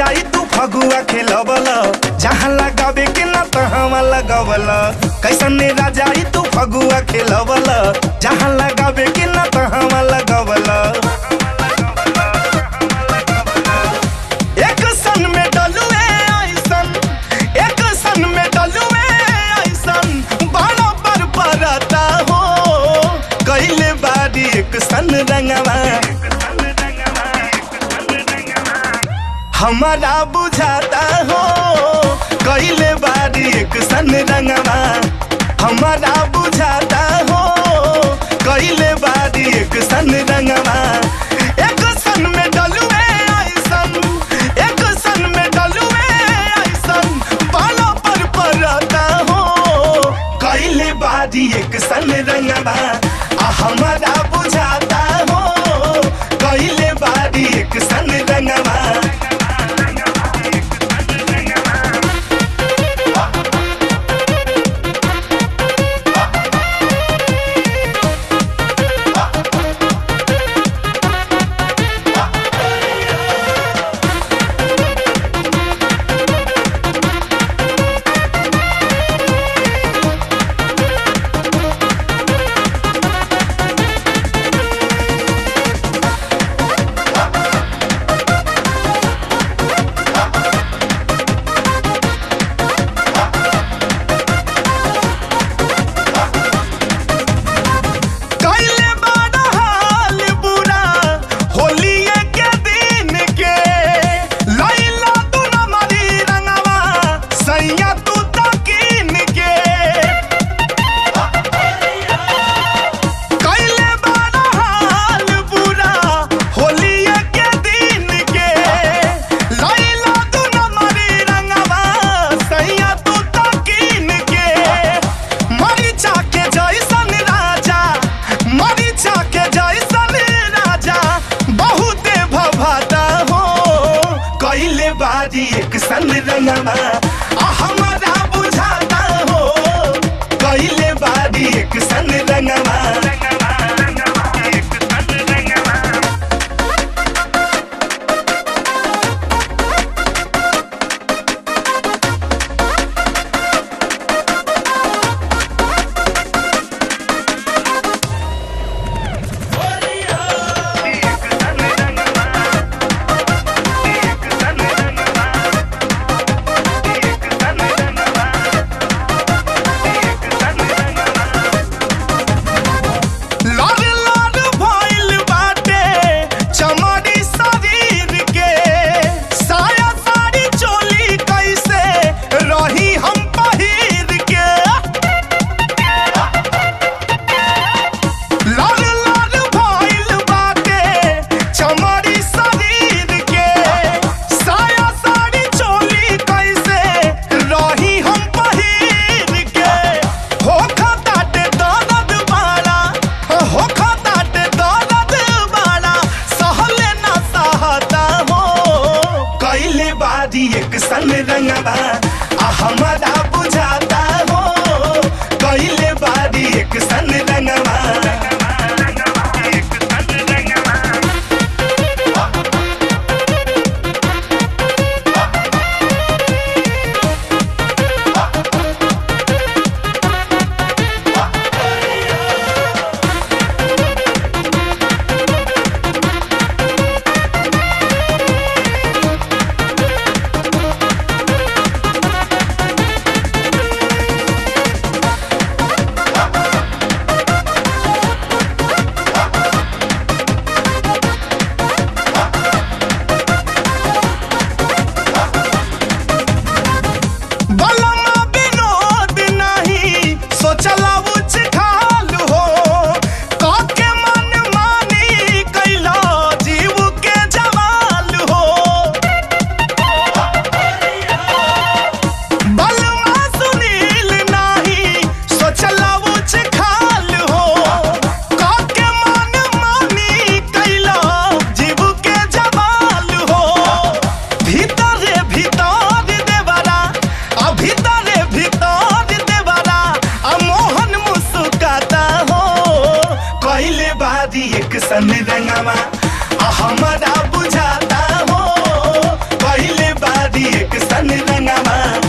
जाई तू फगुआ खेलबल जहाँ लगावे के ना तहाँ लगबल कैसन राजाई तू फगुआ खेलबल जहाँ लगावे के ना तहाँ लगबल एक सन में डलुए ऐसन एक सन में डलुए ऐसन बड़ा पर परता हो कैले बारी एक सन रंगवा हमारा बुझाता हो कैले बारी एक सन रंगवा हमारा बुझाता हो कैले बारी एक सन रंगवा एक सन में डलुए ऐसन एक सन में डलुए ऐसन बाला पर परता हो कैले बारी एक सन रंगवा आ हमारा बुझाता हो कैले बारी एक सन रंगवा कैले बड़ा हाल बुरा होलिये के दिन के लैला तू न मरी रंगवा सैया तू तकीन के कैले बड़ा हाल बुरा होलिये के दिन के लैला तू न मरी रंगवा सैया तू तकीन के मरीचा के जैसन राजा मरीचा के जैसन राजा बहुते भभाता हो कैले बारी एक सन रंगवा आ हमारा बुझाता हो कैले बारी एक सन रंगवा लाल लाल भइल बाटे चमड़ी शरीर के साया साड़ी चोली कैसे रही हम पहिर के लाल लाल भइल बाटे चमड़ी शरीर के साया साड़ी चोली कैसे रही हम पहिर के हो खताटे दर्द बाड़ा हो खताटे दर्द बाड़ा सहले ना सहता हो कैले बारी एक सन रंगवा आ हमारा बुझाता हो कैले बारी एक सन रंगवा बलमा विनोद नहीं सोचला उच खाल हो काके मन मानी कैला जीव के जवाल हो बलमा सुनील नहीं सोचला उच खाल हो काके मन मानी कैला जीव के जवाल हो भीतरे भीतर देवरा आ भीतरे भीतर देवरा आ मोहन मुस्काता हो कैले बारी एक सन रंगवा आ हमारा बुझाता हो कैले सन रंगवा